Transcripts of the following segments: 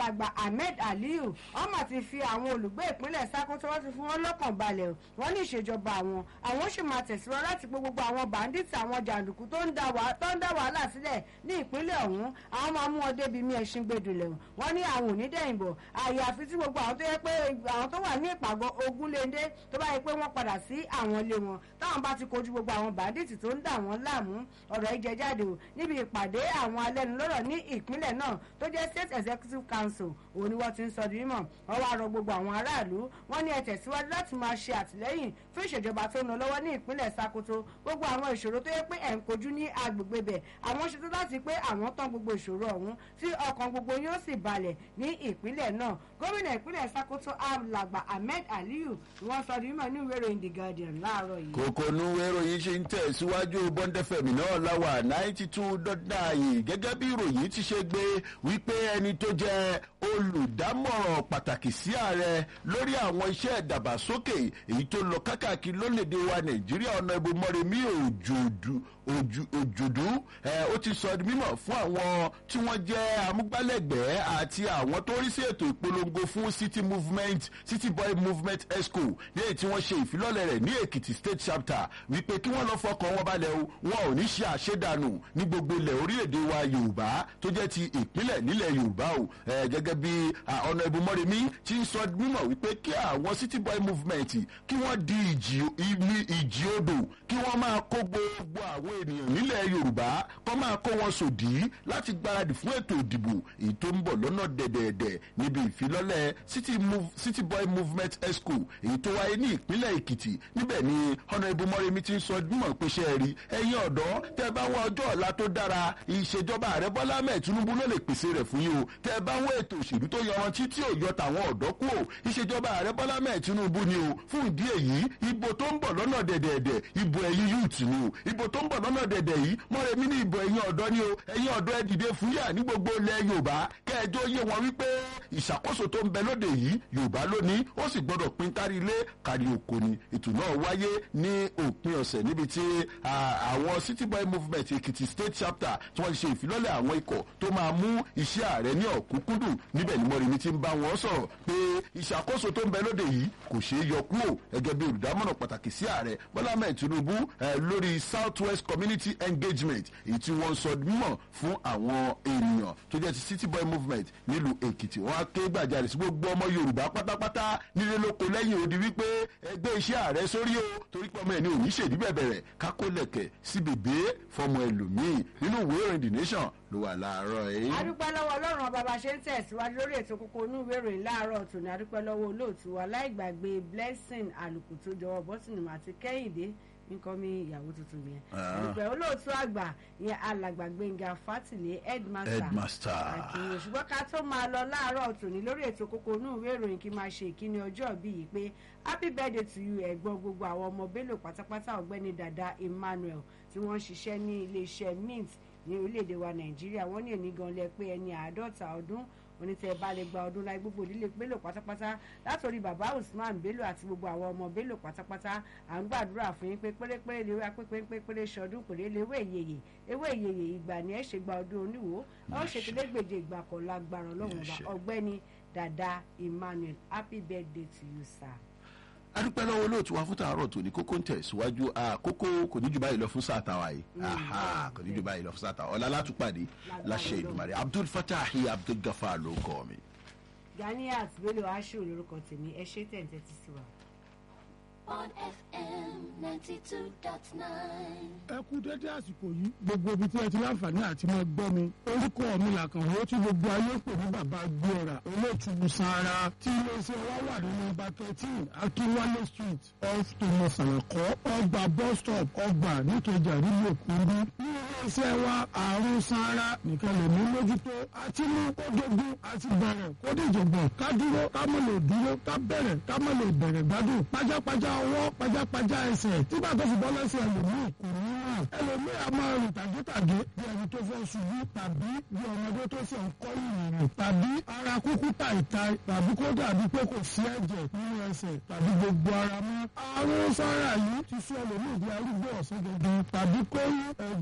alàgbà ahmed aliyu ọmọ ti fi àwọn olùgbé ìpínlẹ̀ sakoto wọ́n ti fún wọn lọ́kàn balẹ̀ wọ́n ní ìṣèjọba àwọn àwọn sì máa tẹ̀síwájú láti pé gbogbo àwọn bàǹdíìtì àwọn jàǹdùkú tó ń dá wàhálà sílẹ̀ ní ìpínlẹ̀ ọ̀hún àwọn máa mú wọn débi mí ẹṣin gbẹdùlẹ̀ wọ́n ní àwọn onídẹ̀yìnbọ̀ àyàfi tí gbogbo àwọn tó yẹ pé àwọn tó wà ní ìpàgọ́ ogunléndé tó bá yẹ pé wọ́n padà sí àwọn ilé wọn táwọn bá ti kojú gbogbo àwọn bàǹdíìtì tó ń dà wọ́n láàmú ọ̀rọ̀ ìjẹ jáde o níbi ìpàdé àwọn alẹ́nulọ́rọ̀ ní ìpínlẹ̀ náà tó jẹ́ state executive council òun ni wọ́n ti ń sọ di mímọ̀ wọ́n wá rọ gbogbo àwọn aráàlú wọ́n ní ẹ tẹ̀síwájú láti máa ṣe àtìlẹ́yìn fún ìṣèjọba tó ń lọ lọ́wọ́ ní ìpínlẹ̀ sakoto gbogbo àwọn ìṣòro tó yẹ pé ẹ̀ ń kojú ní agbègbè bẹ̀ àwọn ṣetán láti pé àwọn tán gbogbo ìṣòro ọ̀hún tí ọkàn gbogbo yóò sì balẹ̀ ní ìpínlẹ̀ náà gómìnà ìpínlẹ̀ sakoto alàgbà ahmed aliyu wọ́n sọ di mímọ̀ ní ìwé ìròyìn the guardian láàárọ̀ yìí. kòkó nu ìròyìn ṣe ń tẹ̀síwájú bọ́ńdẹ́fẹ̀mì náà láwà náìtì tún dọ́dà yìí gẹ́gẹ́ bí ìròyìn ti ṣe gbé wípé ẹni tó jẹ́ olùdámọ̀ràn pàtàkì sí ààrẹ lórí àwọn iṣẹ́ ìdàgbàsókè èyí tó lọ kákàkiri lórílẹ̀‐èdè wa nàìjíríà ọ̀nà ìbò mọ́rẹ̀mí òjòdù òjòdú ó ti sọ di mímọ̀ fún àwọn tí wọ́n jẹ́ amúgbálẹ́gbẹ̀ẹ́ àti àwọn tó rí sí ètò ìpolongo fún city movement city boy movement exco ní èyí tí wọ́n ṣe ìfilọ́lẹ̀ rẹ̀ ní èkìtì state chapter wípé kí wọ́n lọ fọkàn wọn balẹ̀ o wọn ò ní ṣe àṣedànù ní gbogbo ilẹ̀ orílẹ̀-èdè wa yorùbá tó jẹ́ ti ìpínlẹ̀ nílẹ̀ yorùbá o gẹ́gẹ́ bí ọ̀nà ìbò mọ́rẹ̀mí ti ń sọ mímọ̀ wípé kí àwọn city boy movement kí wọ́n di ìjì odò kí wọ́n máa kó gbogbo àwọn ènìyàn nílẹ̀ yorùbá kọ́ máa kó wọn sòdí láti gbáradì fún ètò ìdìbò èyí tó ń bọ̀ lọ́nà dẹ̀dẹ̀dẹ̀ níbi ìfilọ́lẹ̀ city, move, city boy movement exco èyí tó wáyé ní ìpínlẹ̀ èkìtì níbẹ̀ ni ọ̀nà ìbomọ́rẹ́mi ti ń sọ mímọ̀ pé ṣe rí ẹ̀yin ọ̀dọ́ tẹ́ bá wọ ọjọ́ ọ̀la tó dára ìṣèjọba ààrẹ bọ́lá mẹ́ẹ̀ tinubu ló lè pèsè rẹ̀ fún yín o tẹ́ bá wọ ètò òṣèlú tó yọrantí tí ò yọ tàwọn ọ̀dọ́ kú o ìṣèjọba ààrẹ bọ́lá mẹ́ẹ̀ tinubu ni o fún ìdí èyí ìbò tó ń bọ̀ lọ́nà dẹ̀dẹ̀dẹ̀ ìbò ẹ̀yin youth ni o ìbò tó ń bọ̀ lọ́nà dẹ̀dẹ̀ yìí mọ́rẹ̀mí ní ìbò ẹ̀yin ọ̀dọ́ ni o ẹ̀yin ọ̀dọ́ ẹ dìde fúyà ní gbogbo ilẹ̀ yorùbá kẹjọ yé wọn wípé ìṣàkóso tó ń bẹ lóde yìí yorùbá lónìí ó sì gbọdọ̀ pín kárí ilé kárí oko ni ètò náà wáyé ní òpin ọ̀sẹ̀ níbi tí àwọn city boy movement èkìtì state chapter tí wọ́n ti ṣe ìfilọ́lẹ̀ àwọn ikọ̀ tó máa mú iṣẹ́ ààrẹ ní ọ̀kúnkúndùn níbẹ̀ ni mọ́rẹ̀mí ti ń bá wọn sọ̀rọ̀ pé ìṣàkóso tó ń bẹ lóde yìí kò ṣeé yọ kúrò gẹ́gẹ́ bí olùdámọ̀ràn pàtàkì sí ààrẹ bọ́lá mẹ́ẹ̀ tinubu lórí south west community engagement èyí tí wọ́n sọ mímọ̀ fún àwọn ènìyàn tó jẹ́ ti city boy movement nílùú èkìtì wọ́n á ké gbàjarè sí gbogbo ọmọ yorùbá pátápátá nílé lóko lẹ́yìn odi wípé ẹgbẹ́ iṣẹ́ ààrẹ sórí o torí pé ọmọ ẹ̀ ní òní ṣèdí bẹ̀bẹ̀rẹ̀ kákó lẹ̀kẹ̀ sí bèbè fọmọ ẹlòmíì nínú ìwé ìròyìn the nation ló wà láàárọ̀ yìí. adúpẹ́ lọ́wọ́ ọlọ́run ọba bá ṣe ń tẹ̀síwájú lórí ètò kókó inú ìwé ìròyìn láàárọ̀ tòní adúpẹ́ lọ́wọ́ olóòtú wa láìgbàgbé blessing àlùkù tó jọwọ́ bọ́sìnì àti kẹ́hìndé nǹkan mi ìyàwó tuntun yẹn ìgbẹ́ olóòtú àgbà yẹn alàgbà gbẹ̀ngà fátìlẹ̀ headmaster àkìyàn ṣùgbọ́n ká tó máa lọ láàárọ̀ tòní lórí ètò kókó inú ìwé ìròyìn kí máa ṣe ìkíni ọjọ́ bí yìí pé happy birthday to you ẹ̀gbọ́n gbogbo àwọn ọmọ bello pátápátá ọ̀gbẹ́ni dada emmanuel tí wọ́n ń ṣiṣẹ́ ní iléeṣẹ́ mint ní orílẹ̀-èdè wa nàìjíríà wọ́n ní èní gan lẹ pé ẹni àádọ́ta ọdún onítẹ̀ bá lè gba ọdún láì gbogbo ìdílé bello pátápátá látòrí bàbá usman bello àti gbogbo àwọn ọmọ bello pátápátá à ń gbàdúrà fún yín pé pérépéré lè wá pépépéré ṣọdún kò lè léwé ìyeyè ewé ìyeyè ìgbà ni ẹ ṣe gba ọdún oníwò ẹ ó ṣe tẹlẹgbèje ìgbà kan lágbára ọlọ́run ọba ọgbẹ́ni dada emmanuel happy birthday to you sir adúpẹ́ lọ́wọ́ olóòtú wa fún tààrọ̀ tó ní kókó ń tẹ̀síwájú àkókó kò ní jù báyìí lọ fún sàtàwá yìí kò ní jù báyìí lọ fún sàtàwá ọ̀la látúpàdé láṣẹ ìdùmarè abdul fatahi abdul gafar ló kọ́ mi. ganiat bello ashu lorúkọ tèmi ẹ ṣe tẹ̀ǹtẹ̀ ti sí wa. on fm ninety two dot nine. ẹ kú dédé àsìkò yìí gbogbo ibi tí ẹ ti láǹfààní àti máa gbọ́ mi orúkọ mi làkàn ó tí gbogbo ayé pè ní bàbá gbéra olóòtú sanra tí iléeṣẹ́ wa wà ní nọ́mbà thirteen akínwálé street off thomas alakọ ọgbà bus stop ọgbà nítòjà nílùú òkúndú ní iléeṣẹ́ wa àrùn sanra nìkan lè mú mójútó àti mú kó dogun àti bẹ̀rẹ̀ kó dìjọ̀gbọ̀n ká dúró ká mọ̀ lè dúró ká bẹ̀rẹ̀ ká mọ̀ lè bẹ̀rẹ̀ gbádùn pajápajá ọwọ́ pajápajá ẹsẹ̀ tí bàtà fi bọ́ lẹ́sẹ̀ ẹlòmíì kò ní ràn ẹlòmíì a máa rìn tàgétàgé bí ẹni tó fẹ́ ṣubú tàbí bí ọmọdé tó ṣe ń kọ́ ìrìn tàbí ara kúkú tàìtàì tàbí kó dàbí pé kò sí ẹ̀jẹ̀ nínú ẹsẹ̀ tàbí gbogbo ara mọ́ àrùn sára yìí ti sọ ẹlòmíì di arúgbó ọ̀sẹ̀ gẹ́gẹ́ tàbí kó rí ẹgbẹ́ ara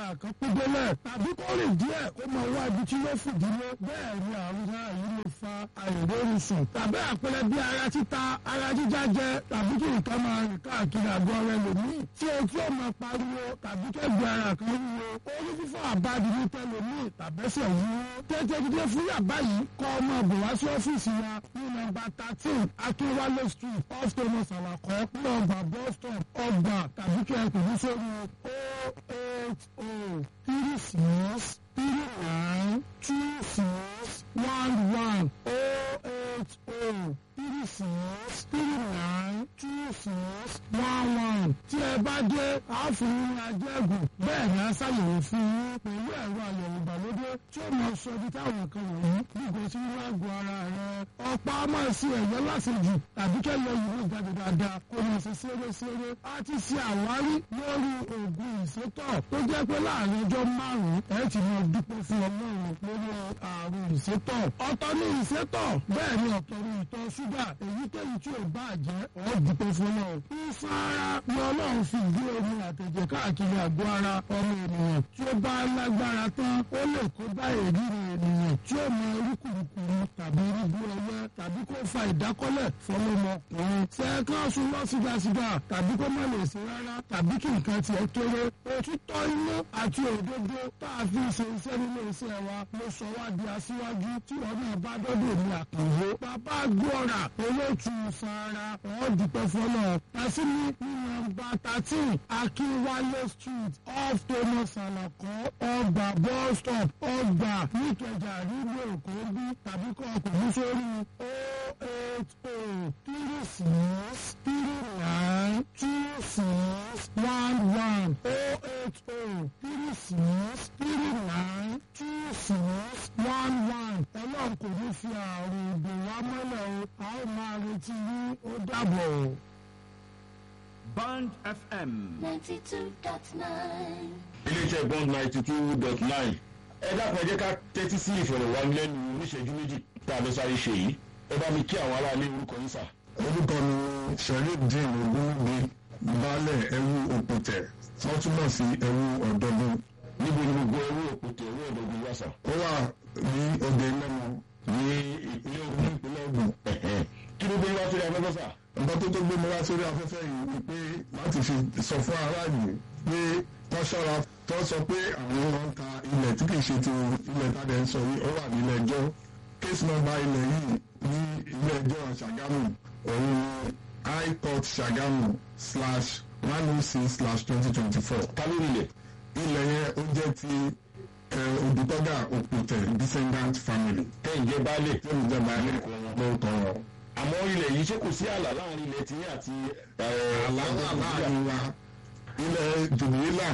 ara kan kú délẹ̀ tàbí kó rìn díẹ̀ kó máa wá ibi tí yóò fìdílé bẹ́ẹ̀ ni àrùn náà yìí lè fa àìrórun sùn tàbí àpẹẹrẹ bí ara títa ara jíjá jẹ tàbí kí nǹkan máa rìn káàkiri àgọ́ rẹ lòmíì tí etí ò máa pariwo tàbí kẹ́gbẹ́ ara kan wúwo orí fífọ́ àbájú ní tẹlòmíì tàbẹ́sẹ̀ wúwo tètè dídé fún yàbá yìí kọ́ ọmọ bò wá sí ọ́fíìsì wa ní nọ́mbà thirteen akínwálé street off thomas alakọ nọ́mbà bus stop ọgbà tàbí kí ẹ pè ní sórí o eight o three six three nine two six one one o eight o three six three nine two six one one tí ẹ bá dé àáfin ajẹ́gùn bẹ́ẹ̀ ni a ṣàyẹ̀wò fún yín pẹ̀lú ẹ̀rọ àyẹ̀wò ìgbàlódé tí ó máa sọ ibi táwọn nǹkan wọ̀nyí nígbà tí wọ́n á gbọ́ ara rẹ̀ ọ̀pá máa ṣe ẹ̀yọ́ lásìjù tàbí kẹ́lẹ́ ìwé ìjáde dáadáa kó máa ṣe ṣeré-ṣeré a ti ṣe àwárí lórí oògùn ìsétọ̀ tó jẹ́ pé láàrin ọjọ́ márùn-ún ẹ ti máa dúpẹ́ fún ọlọ́run lórí àrùn ìsétọ̀ ọ̀tọ̀ ní ìsétọ̀ bẹ́ẹ̀ ni ọ̀tọ̀ ní ìtọ̀ ṣúgà èyíkéyìí tí ò bá jẹ́ ọ̀ dúpẹ́ fún ọlọ́run ìfara ni ọlọ́run fi ìdí omi àtẹ̀jẹ̀ káàkiri àgọ́ ara ọmọ ènìyàn tí ó bá lágbára tán ó lè kó bá èríri ènìyàn tí ó mọ orúkúrukùrú tàbí irúgbó ẹyẹ tàbí kó fa ìdákọ́lẹ̀ fọlọ́mọkùnrin sẹ́ẹ̀kan sùn lọ sígasíga tàbí kó má lè ṣe rárá tàbí kí nǹkan tiẹ̀ kéré òtítọ́ inú àti òdodo tá a fi ṣe iṣẹ́ nínú iṣẹ́ wa ló sọ wá di aṣíwájú tí wọn náà bá dọ́dọ̀ ní àkànwó bàbá gbọ́ra olóòtú sara ọ̀ dúpẹ́ fọlọ́ tàṣírí ní nọ́mbà thirteen akínwálé street off thomas alakọ ọgbà bus stop ọgbà níkẹjà nílùú èkó bí tàbí kọ́ ọkùnrin sórí o eight o three six three nine two six one one o eight o three six three nine two six one one ọlọ́run kò ní fi àrùn ìbò wa mọ́lẹ̀ o a ó máa retí yín ó dàbọ̀ o. Band FM. 92.9. iléeṣẹ́ bond ninety two dot nine ẹ dákun ẹ jẹ́ ká tẹ́tí sí ìfọ̀rọ̀wánilẹ́nu oníṣẹ́jú méjì tá a lọ sáré ṣe yìí ẹ bá mi kí àwọn aráalé orúkọ yín sà. orúkọ mi sharifdin ogunwubi baálẹ̀ ẹrú òpòtẹ̀ wọ́n túmọ̀ sí ẹrú ọ̀dọ́gbọ̀n níbo ni gbogbo ẹrú òkúta ẹrú ọ̀dọ́gun wá sà. ó wà ní ọdẹ lẹ́nu ní ìpínlẹ̀ Ògùn ìpínlẹ̀ Ògùn kí ló dé wá sórí afẹ́fẹ́ sà. nǹkan tó tó gbé mi wá sórí afẹ́fẹ́ yìí ni pé láti fi sọ fún aráàlú pé wọ́n ṣọ́ra tó sọ pé àwọn máa ń ta ilẹ̀ tí kìí ṣe ti ilẹ̀ tàdé ń sọ yìí ó wà nílé ẹjọ́ case number ilẹ̀ yìí ní ilé ẹjọ́ Ṣàgámù òun ni high court Ṣàgámù slash one oh six slash twenty twenty four ta ló nílẹ̀. ilẹ̀ yẹn ó jẹ́ ti Odùtọ́gà Òpòtẹ̀ descendant family tẹ́ ǹjẹ́ baálẹ̀. tí olùjọba ilẹ̀ lórúkọ wọn. àmọ́ ilẹ̀ yìí ṣé kò sí ààlà láàrin ilẹ̀ tiyín àti. àlàáfíà láàrin wa ilẹ̀ jùmílà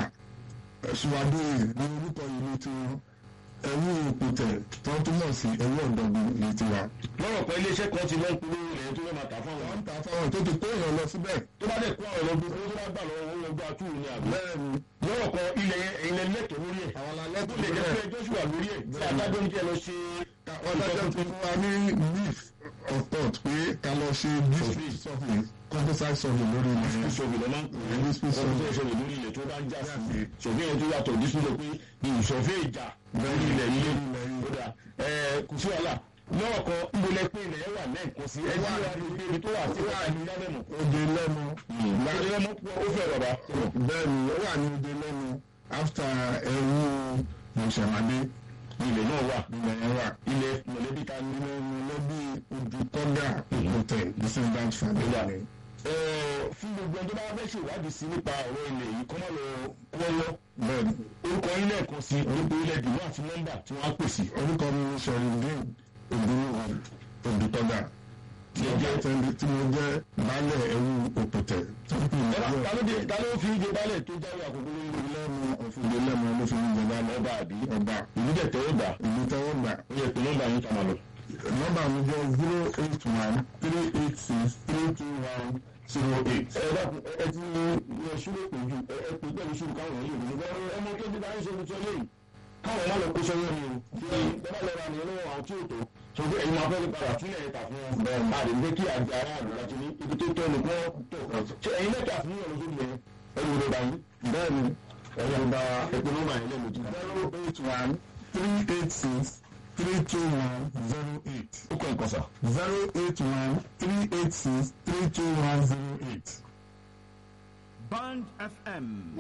ṣùwádìí ní orúkọ ìlú tiwọn ẹrú òpòtẹ̀ tó túmọ̀ sí ẹrú ọ̀dọ́gbọ̀n ní tiwa. lọ́rọ̀ pé iléeṣẹ́ kan ti lọ́n polówó ilẹ̀ tó fẹ́ máa tà fáwọn. wọ́n ń ta fáwọn tó ti kó èèyàn lọ síbẹ̀. tó bá dẹ̀ kó àwọn ọlọ́gbọ́n owó tó bá gbà lọ́wọ́ owó ọgbà túwò ní àgbẹ̀. bẹ́ẹ̀ni lọ́rọ̀ kan ilẹ̀ yẹn ẹ̀yin lẹ lẹ́tọ̀ọ́ lórí ẹ̀. àwọn alẹ́ tó tó lè lè jẹ́ pé jẹ́ ẹjọ́ sì wà lórí ẹ̀ tí adájọ́ ń jẹ́ lọ ṣe. wọ́n dájọ́ ti fún wa ní leaf of thought pé ká lọ ṣe district survey composite survey lórí ilẹ̀ ìṣòwò lọ́ máa ń pè é Dispute ọ̀rọ̀ tó ìṣòwò lórí ilẹ̀ tó bá ń jà sí ṣòfin yẹn tó yàtọ̀ dísúlò pé ìṣòfin ìjà lórí ilẹ̀ yìí ó dà ẹ̀ kò sí wàhálà lọ́rọ̀ kan ìgbòlẹ̀ pé ilẹ̀ yẹn wà lẹ́ẹ̀kan sí ẹni wà ní ibi tó wà sí wà ní lálẹ́mù. òde lẹ́nu lálẹ́mù ó fẹ́ bàbá. bẹ́ẹ̀ni ó wà ní òde lẹ́nu after ẹrú mọ̀ṣẹ̀mádé ilẹ̀ náà wà ilẹ̀ yẹn wà. ilẹ̀ mọ̀lẹ́bí ta ní. ilẹ̀ mọ̀lẹ́bí Odùtọ́gà Òpòtẹ̀ descendant family ni. Ẹ̀, fún gbogbo ẹni tó bá fẹ́ ṣèwádìí sí nípa ọ̀rọ̀ ilẹ̀ yìí kọ́ máa lọ kọ́wọ́ bẹ́ẹ̀ni orúkọ yín lẹ́ẹ̀kan sí orúkọ ilẹ̀ dùnú àti nọ́mbà tí wọ́n á pè sí. orúkọ mi ni sọ̀rìndín ògúnwùwà Odùtọ́gà tí mo jẹ́ tẹ́lẹ̀ tí mo jẹ́ baálẹ̀ ẹrú Òpòtẹ̀ tó ń pè ní ẹ bá ọjọ́ ta ló dé ta ló fi ìdè balẹ̀ tó jáwé àkókò lórí ilẹ̀ lẹ́nu òfìdè lẹ́nu ló fi ń jọba ọba àbí ọba ìlú dẹ̀ tẹ́wọ́ gbà ìlú tẹ́wọ́ gbà ó yẹ pé nọ́mbà yín kà máa lọ. nọ́mbà mi jẹ́ zero eight one three eight six three two one zero eight. ẹ dákun ẹ ti ẹ ṣúlẹ̀ pè ju ẹ ẹ pè pẹ̀lú ṣúlù káwọn yìí lè lọ ọmọ tó ti bá ń ṣe tuntun lẹ́yìn káwọn má lọ kó sọ́yọ́ ni o kí bẹ́ẹ̀ lọ ra nìyẹn lọ́wọ́ àwọn tí ò tó sọ pé ẹ̀yin máa fẹ́ padà sílẹ̀ ẹ̀ta fún wọn bẹ́ẹ̀ máa lè gbé kí àgbà aráàlú láti ní ibi tó tọ́ nìkan tó ṣe ẹ̀yin lẹ́tà fún yọ̀ lóṣù yẹn ẹ̀rù rẹ̀ báyìí bẹ́ẹ̀ni ẹ̀rọ ń bá ẹgbẹ́ nọ́mbà yẹn lẹ́nu jù. zero eight one three eight six three two one zero eight ó kọ́ nǹkan sà. zero eight one three eight six three two one zero eight. Band FM